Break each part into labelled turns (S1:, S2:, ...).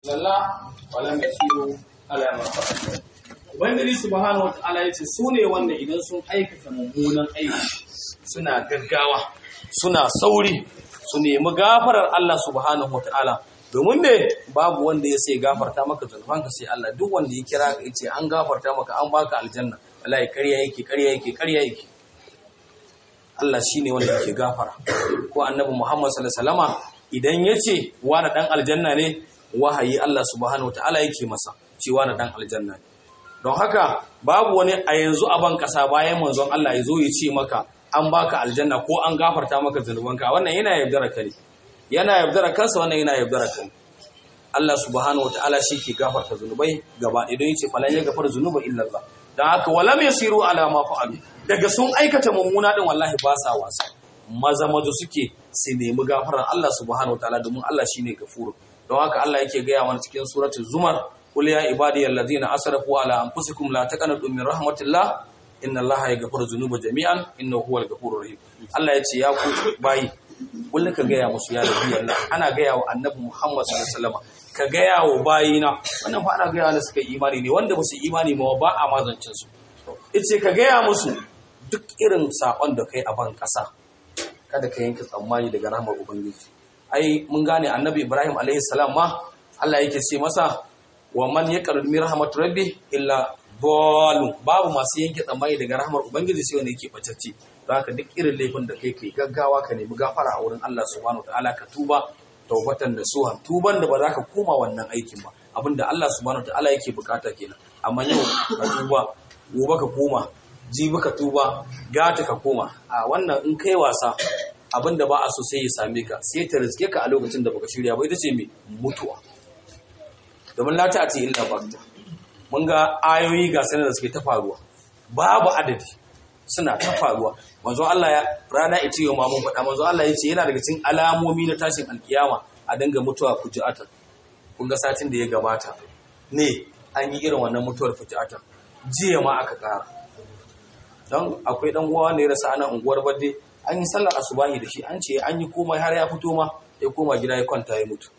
S1: lalla wala yasiru ala ma fa'ala ubangiji subhanahu wataala yace su ne wanda idan sun aikata mummunan aiki suna gaggawa suna sauri su nemi gafarar Allah subhanahu wataala domin me babu wanda ya sai gafarta maka zunubanka sai Allah duk wanda ya kira ka yace an gafarta maka an baka aljanna wallahi ƙarya yake ƙarya yake ƙarya yake Allah shine wanda yake gafara ko annabi Muhammad sallallahu alaihi wasallama idan yace wani dan aljanna ne wahayi Allah subhanahu wataala yake masa cewa na dan aljanna ne don haka babu wani a yanzu a ban kasa bayan manzon Allah ya zo ya ce maka an baka aljanna ko an gafarta maka zunubanka wannan yana yaudara ka ne yana yaudara kansa wannan yana yaudara ka ne Allah subhanahu wataala shi ke gafarta zunubai gaba idan yace falan ya gafara zunuba illa Allah dan haka walam yasiru ala ma fa'alu daga sun aikata mummuna din wallahi ba sa wasa maza maza suke su nemi gafarar Allah subhanahu wataala domin Allah shine gafuru don haka Allah yake gaya mana cikin suratul zumar qul ya ibadiyal ladina asrafu ala anfusikum la taqnatu min rahmatillah inna Allaha yaghfiru dhunuba jami'an innahu huwal ghafurur rahim Allah yace ya ku bayi kullu ka gaya musu ya rabbi Allah ana gaya wa annabi Muhammad sallallahu alaihi wasallam ka gaya wa bayina wannan fa ana gaya wanda suka yi imani ne wanda ba su imani ma ba a mazancin su yace ka gaya musu duk irin sakon da kai a ban kasa kada ka yanke tsammani daga rahmar ubangiji ai mun gane annabi ibrahim alaihi salam ma Allah yake ce masa wa man yaqrud min rahmat rabbi illa dalun babu masu yanke tsammani daga rahmar ubangiji sai wanda yake bacacce zaka duk irin laifin da kai kai gaggawa ka nemi gafara a wurin Allah subhanahu wataala ka tuba taubatan da suhan tuban da ba za ka koma wannan aikin ba abinda Allah subhanahu wataala yake bukata kenan amma yau ka tuba gobe ka koma jibi ka tuba gata ka koma a wannan in kai wasa abin da ba a so sai ya same ka sai ta riske ka a lokacin da baka shirya ba ita ce mai mutuwa domin lata a ce illa bakta mun ga ayoyi ga sanar da suke ta faruwa babu adadi suna ta faruwa manzo Allah ya rana ita yau ma mun faɗa manzo Allah ya ce yana daga cikin alamomi na tashin alkiyama a dinga mutuwa fuji'atan kun ga satin da ya gabata ne an yi irin wannan mutuwar fuji'atan jiya ma aka ƙara don akwai dan uwa ne ya rasa ana unguwar badde an yi sallar asubahi da shi an ce an yi komai har ya fito ma ya koma gida ya kwanta ya mutu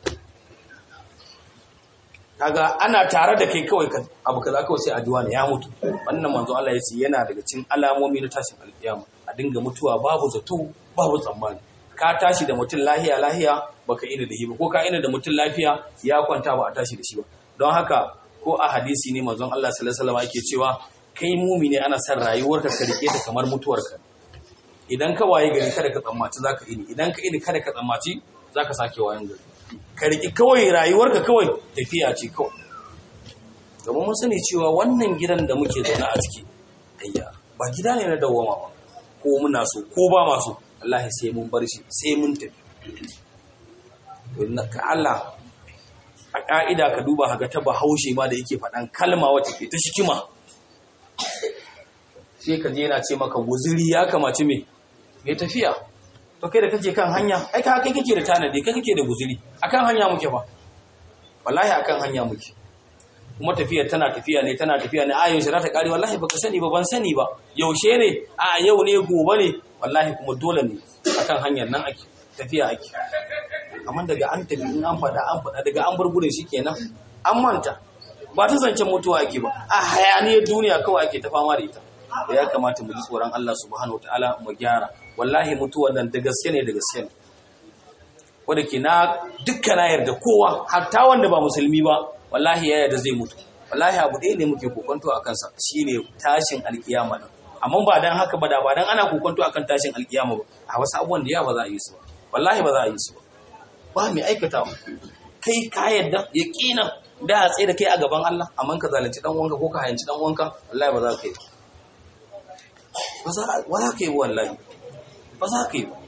S1: kaga ana tare da kai kawai abu kaza kawai sai addu'a ne ya mutu wannan manzo Allah ya ce yana daga cikin alamomi na tashin alkiyama a dinga mutuwa babu zato babu tsammani ka tashi da mutum lahiya lahiya baka ina da hiba ko ka ina da mutum lafiya ya kwanta ba a tashi da shi ba don haka ko a hadisi ne manzon Allah sallallahu alaihi wasallam yake cewa kai mumini ana son rayuwarka ka rike ta kamar mutuwarka idan ka waye gari kada ka tsammaci za ka ini idan ka ini kada ka tsammaci za ka sake wayan gari ka riƙi kawai rayuwarka kawai tafiya ce kawai domin mun sani cewa wannan gidan da muke zaune a ciki ayya ba gida ne na dawwama ba ko muna so ko ba ma so wallahi sai mun bar shi sai mun tafi ka Allah a ka'ida ka duba haga ta bahaushe ma da yake faɗan kalma wacce ke ta shikima sai ka je yana ce maka guziri ya kamaci me mai tafiya to kai da kake kan hanya ai ka kai kake da tanadi kai kake da guziri akan hanya muke fa wallahi akan hanya muke kuma tafiyar tana tafiya ne tana tafiya ne a yaushe za ta kare wallahi baka sani ba ban sani ba yaushe ne a yau ne gobe ne wallahi kuma dole ne akan hanyar nan ake tafiya ake amma daga an tafi in an faɗa an faɗa daga an bar gudun shi kenan an manta ba ta zancen mutuwa ake ba a hayaniyar duniya kawai ake ta fama da ita da ya kamata mu ji tsoron Allah subhanahu wataala mu gyara wallahi mutuwar nan da gaske ne da gaske ne wanda ke na dukkan na yarda kowa hatta wanda ba musulmi ba wallahi ya yarda zai mutu wallahi abu ɗaya ne muke kokonto a kansa shine tashin alkiyama din amma ba dan haka ba da ba dan ana kokonto akan tashin alkiyama ba a wasu abubuwan da ya ba za a yi su ba wallahi ba za a yi su ba ba mai aikatawa kai ka yarda yaqinan da a tsaye da kai a gaban Allah amma ka zalunci dan wanka ko ka hayanci dan wanka wallahi ba za ka yi ba za ka yi wallahi ba za ka yi ba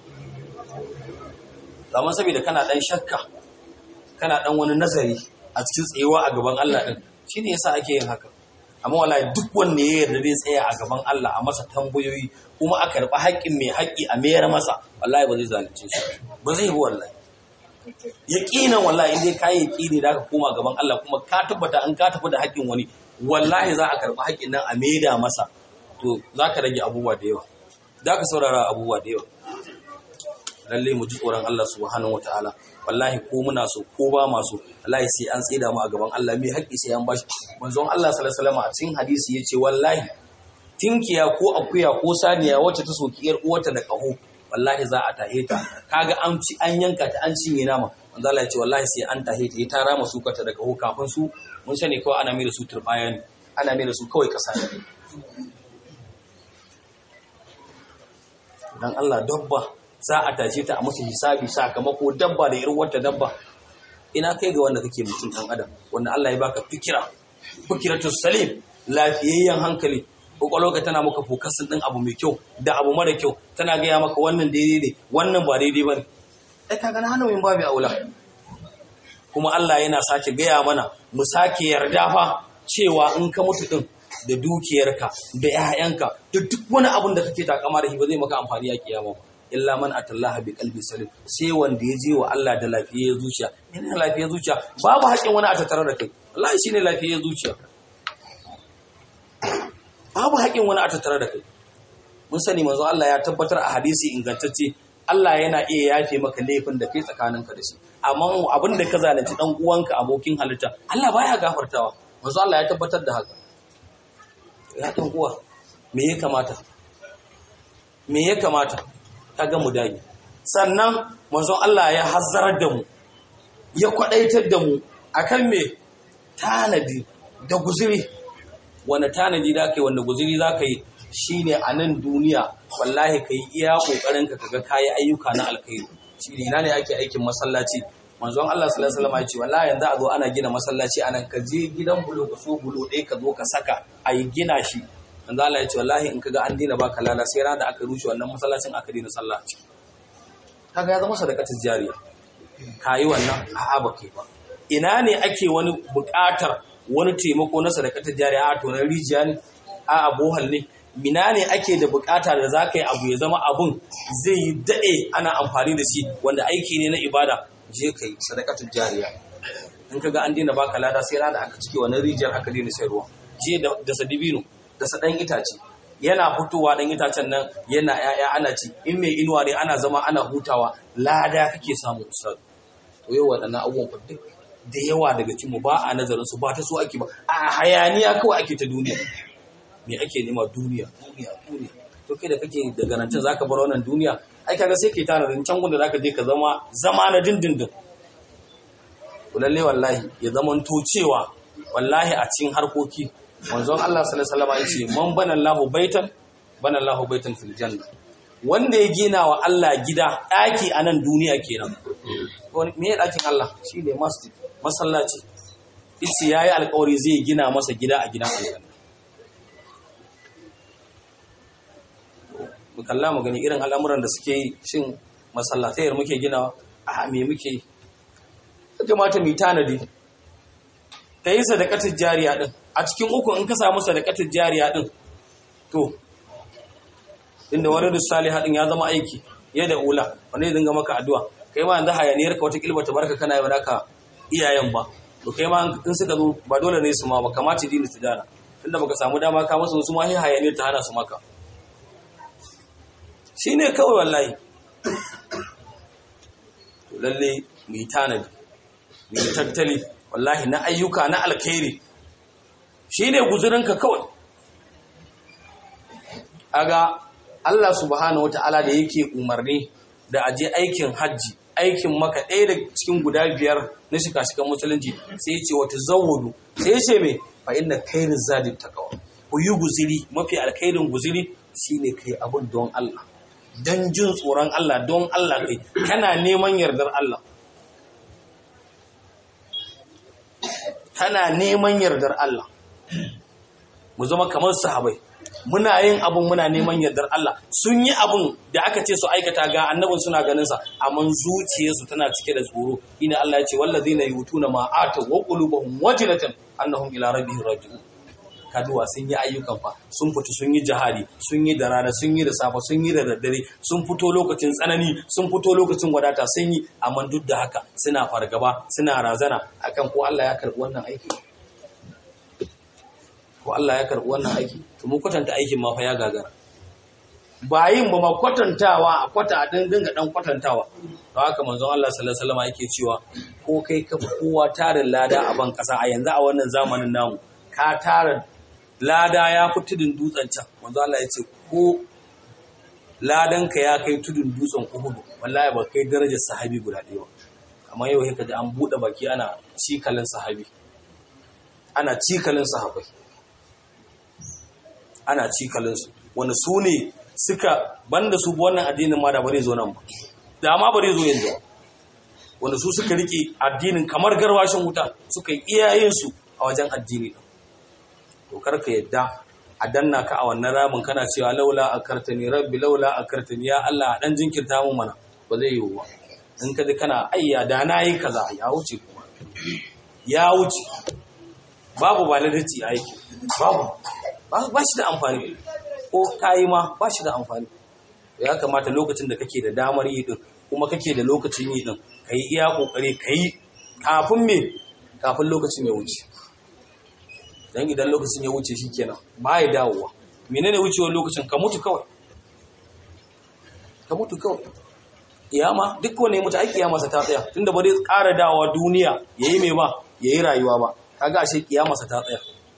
S1: amma saboda kana dan shakka kana dan wani nazari a cikin tsayewa a gaban Allah din shine yasa ake yin haka amma wallahi duk wanda ya yarda zai tsaya a gaban Allah a masa tambayoyi kuma a karɓi haƙƙin mai haƙƙi a mayar masa wallahi ba zai zalunce shi ba zai yi wallahi yaqinan wallahi in dai kai yaqini da ka koma gaban Allah kuma ka tabbata an ka tafi da haƙƙin wani wallahi za a karɓi haƙƙin nan a maida masa to za ka rage abubuwa da yawa za ka saurara abubuwa da yawa lalle mu ji tsoron Allah subhanahu wataala wallahi ko muna so ko ba ma so wallahi sai an tsida mu a gaban Allah mai haƙƙi sai an bashi manzon Allah sallallahu alaihi wasallam a cikin hadisi yace wallahi tinkiya ko akuya ko saniya wacce ta soki yar uwarta da kaho wallahi za a tahe ta kaga an ci an yanka ta an cinye nama manzo Allah ya ce wallahi sai an tahe ta ta rama su kata da kaho kafin su mun sani kawai ana mai da su turbaya ne ana mai da su kawai kasa ne dan Allah dabba za a tashe ta a musu hisabi sakamako dabba da irin wata dabba ina kai ga wanda kake mutum dan adam wanda Allah ya baka fikira fikiratu salim lafiyayyen hankali ka tana maka fokasin din abu mai kyau da abu mara kyau tana gaya maka wannan daidai ne wannan ba daidai bane ai kaga na hana min babu aula kuma Allah yana sake gaya mana mu sake yarda fa cewa in ka mutu din da dukiyarka da 'ya'yanka da duk wani abun da kake takama da shi ba zai maka amfani a kiyama ba illa man atallaha bi qalbi salim sai wanda ya je wa Allah da lafiyar zuciya ina lafiyar zuciya babu haƙin wani a tattare da kai wallahi shine lafiyar zuciya babu haƙin wani a tattare da kai mun sani manzo Allah ya tabbatar a hadisi ingantacce Allah yana iya yafe maka laifin da kai tsakaninka da shi amma abin da ka zalunci dan uwanka abokin halitta Allah baya gafartawa manzo Allah ya tabbatar da haka ya dan uwa me ya kamata me ya kamata kaga mu dage sannan manzon Allah ya hazzarar da mu ya kwadaitar da mu akan me tanadi da guzuri wanda tanadi da kai wanda guzuri za ka yi shine a nan duniya wallahi ka yi iya kokarin ka kaga kayi ayyuka na alkhairi shi ne ina ne ake aikin masallaci manzon Allah sallallahu alaihi wasallam ya ce wallahi yanzu a zo ana gina masallaci anan ka je gidan bulo ka so bulo ɗaya ka zo ka saka a yi gina shi manzo Allah ya ce wallahi in kaga an dina baka lala sai ran da aka rushe wannan masallacin aka dina sallah a ciki kaga ya zama sadaqatul jariya kayi wannan a'a ba kai ba ina ne ake wani buƙatar wani taimako na sadaqatul jariya a to na rijiya ne a bohal ne mina ne ake da buƙata da za ka yi abu ya zama abun zai yi daɗe ana amfani da shi wanda aiki ne na ibada je ka yi sadaqatul jariya in kaga an dina baka lada sai ran da aka cike wannan rijiyar aka dina sai ruwa je da sadibino da sa ɗan itace yana fitowa ɗan itacen nan yana ‘ya'ya ana ci in mai inuwa ne ana zama ana hutawa lada kake samu ustaz to yau waɗannan abubuwan duk da yawa daga cikinmu ba a nazarin su ba ta so ake ba a hayaniya kawai ake ta duniya me ake nema duniya duniya duniya to kai da kake daga nan zaka bar wannan duniya ai kaga sai kai tanadin can gunda zaka je ka zama zama na dindindin to lalle wallahi ya zamanto cewa wallahi a cikin harkoki manzon Allah sallallahu alaihi wasallam yace man bana Allahu baitan bana Allahu baitan fil janna wanda ya gina wa Allah gida daki a nan duniya kenan to me ya dakin Allah shine masjid masallaci yace yayi alƙawari zai gina masa gida a gidan aljanna mu kalla mu gani irin al'amuran da suke yi shin masallatayar muke ginawa a me muke yi kamata mu yi tanadi ka yi sadakatar jariya din a cikin uku in ka samu sadakatar jariya din to inda wani risali haɗin ya zama aiki ya da ula wani dinga maka addu'a kai ma yanzu hayaniyar ka wata kilba ta barka kana yi naka iyayen ba to kai ma in suka zo ba dole ne su ma ba kamata dini su dana tunda baka samu dama ka masa su ma sai hayaniyar ta hana su maka shine kawai wallahi to lalle mu yi tanadi mu yi tattali wallahi na ayyuka na alkhairi shine guzurinka kawai aga Allah subhanahu wataala da yake umarni da aje aikin hajji aikin maka ɗaya da cikin guda biyar na shika-shikan musulunci sai ce wata zawudu sai ce mai fa inna khairin zadin taqwa ku yi guziri mafi alkhairin guziri shine kai abun don Allah dan jin tsoron Allah don Allah kai kana neman yardar Allah kana neman yardar Allah mu zama kamar sahabai muna yin abun muna neman yardar Allah sun yi abun da aka ce su aikata ga annabin suna ganin sa amma zuciyarsu tana cike da tsoro ina Allah ya ce wallazina yutuna ma ata wa qulubuhum wajilatan annahum ila rabbihim raji'un kaduwa sun yi ayyukan fa sun fito sun yi jihadi sun yi da rana sun yi da safa sun yi da daddare sun fito lokacin tsanani sun fito lokacin wadata sun yi amma duk da haka suna fargaba suna razana akan ko Allah ya karbi wannan aiki ko Allah ya karbi wannan aiki to mu kwatanta aikin ma fa ya gagara ba yin ba ma kwatantawa a kwata a dinga dan kwatantawa to haka manzon Allah sallallahu alaihi wasallam yake cewa ko kai ka fi kowa tarin lada a ban kasa a yanzu a wannan zamanin namu ka tara lada ya fi tudun dutsen can manzon Allah ya ce ko ladanka ya kai tudun dutsen Uhud wallahi ba kai darajar sahabi guda ɗaya ba amma yau sai ka ji an buɗe baki ana cikalin sahabi ana cikalin sahabai ana cikalin su wanda su ne suka banda su wannan addinin ma da bare zo nan ba da ma bare zo yanzu wanda su suka rike addinin kamar garwashin wuta suka yi iyayen su a wajen addini to karka yadda a danna ka a wannan ramin kana cewa laula akartani rabbi laula akartani ya Allah dan jinkirta mu mana ba zai yiwu ba in ka ji kana ayya da na yi kaza ya wuce kuma ya wuce babu validity a aiki babu ba shi da amfani ko kayi ma ba shi da amfani ya kamata lokacin da kake da damar yi din kuma kake da lokacin yi din ka yi iya kokari ka yi kafin me kafin lokacin ya wuce dan idan lokacin ya wuce shi kenan ba ya dawowa menene wucewar lokacin ka mutu kawai ka mutu kawai kiyama duk wani mutu ai kiyama sa ta tsaya tunda ba zai ƙara dawowa duniya yayi me ba yayi rayuwa ba kaga ashe kiyama sa ta tsaya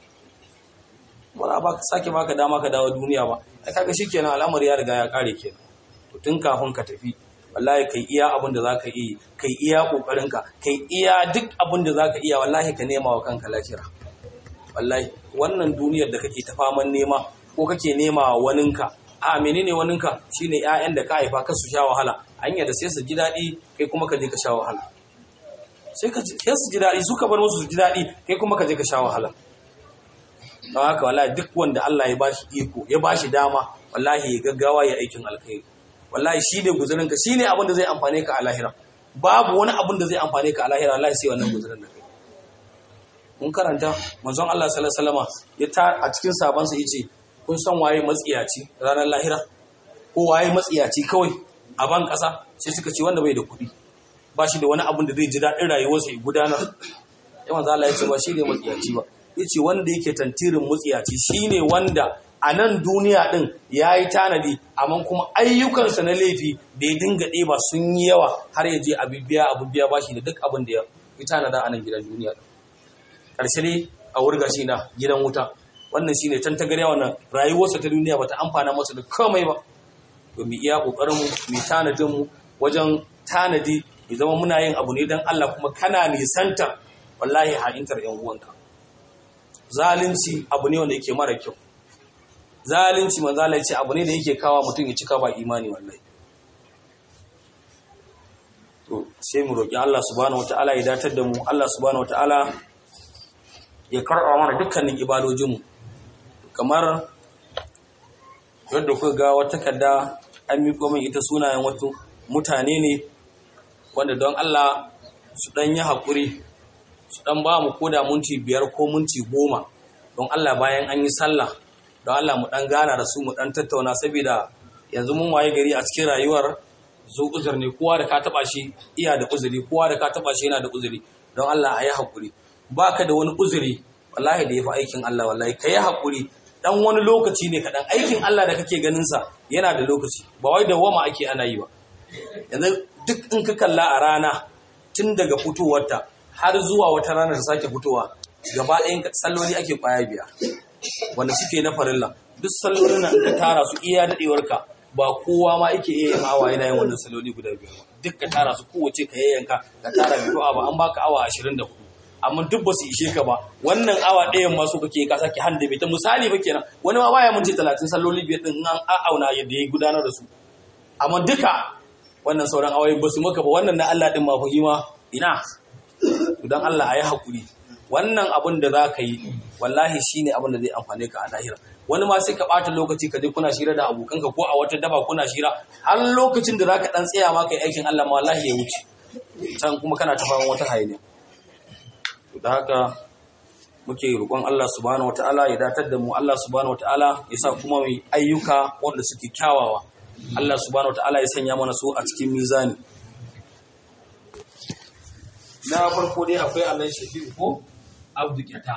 S1: ba ba sake baka dama ka dawo duniya ba ai kaga shikenan al'amari ya riga ya kare kenan to tun kafin ka tafi wallahi kai iya abin da zaka yi kai iya kokarin ka kai iya duk abin da zaka iya wallahi ka nema wa kanka lafiya wallahi wannan duniyar da kake ta faman nema ko kake nema wa waninka a menene waninka shine ƴaƴan da ka haifa ka su sha wahala hanya da sai su ji daɗi kai kuma ka je ka sha wahala sai ka sai su ji daɗi su ka bar musu su ji daɗi kai kuma ka je ka sha wahala don haka wallahi duk wanda Allah ya bashi iko ya bashi dama wallahi ya gaggawa ya aikin alkhairi wallahi shi ne guzurin ka shine abin da zai amfane ka a lahira babu wani abin da zai amfane ka a lahira wallahi sai wannan guzurin da kai mun karanta manzon Allah sallallahu alaihi wasallam ya ta a cikin sabansa yace kun san waye matsiyaci ranar lahira ko waye matsiyaci kawai a ban kasa sai suka ce wanda bai da kuɗi ba shi da wani abin da zai ji daɗin rayuwarsa ya gudanar ya manzo Allah ya ce ba shi ne matsiyaci ba yace wanda yake tantirin mutsiyaci shine wanda a nan duniya din yayi tanadi amma kuma ayyukansa na laifi da ya dinga ɗeba sun yi yawa har ya je abibiya abibiya bashi da duk abin da ya yi tanada a nan gidan duniya karshe ne a wurga shi na gidan wuta wannan shine tantagare wannan rayuwarsa ta duniya bata amfana masa da komai ba to mu iya kokarin mu mu tanadin mu wajen tanadi ya zama muna yin abu ne dan Allah kuma kana nisanta wallahi ha'intar yan uwanka zalunci abu ne wanda yake mara kyau zalunci manzala ce abu ne da yake kawa mutum ya cika ba imani wallahi to sai mu roki Allah subhanahu wataala ya datar da mu Allah subhanahu wataala ya karɓa mana dukkanin ibadojin mu kamar yadda kuka ga wata takarda an miƙo min ita sunayen wasu mutane ne wanda don Allah su ɗan yi haƙuri su dan ba mu koda minti biyar ko minti goma don Allah bayan an yi sallah don Allah mu dan gana da su mu dan tattauna saboda yanzu mun waye gari a cikin rayuwar zo uzur ne kowa da ka taba shi iya da uzuri kowa da ka taba shi yana da uzuri don Allah a yi hakuri baka da wani uzuri wallahi da yafi aikin Allah wallahi ka yi hakuri dan wani lokaci ne kaɗan aikin Allah da kake ganin sa yana da lokaci ba wai da wama ake ana yi ba yanzu duk in ka kalla a rana tun daga fitowarta har zuwa wata rana ta sake fitowa gaba ɗayan salloli ake kwaya biyar wanda suke na farilla duk sallolin nan ka tara su iya daɗewarka ba kowa ma yake iya yin awa yana yin wannan salloli guda biyar ba duk ka tara su kowace ka yayyanka ka tara biyu awa an baka awa ashirin da hudu amma duk ba su ishe ka ba wannan awa ɗayan ma su kake ka sake handa bai ta misali ba kenan wani ma baya minti talatin salloli biyar ɗin an auna yadda ya gudanar da su amma duka wannan sauran awai ba su maka ba wannan na Allah ɗin ma fahima ina don Allah a yi haƙuri wannan abin da za ka yi wallahi shi ne abin da zai amfane ka a lahira wani ma sai ka ɓata lokaci ka je kuna shira da abokanka ko a wata daba kuna shira har lokacin da za ka ɗan tsaya ma kai aikin Allah ma wallahi ya wuce can kuma kana ta fama wata hayaniya da haka muke roƙon Allah subhanahu wataala ya datar da mu Allah subhanahu wataala ya sa kuma mu ayyuka wanda suke kyawawa Allah subhanahu wataala ya sanya mana su a cikin mizani na farko dai akwai Allah shafi'u ko abdu kyata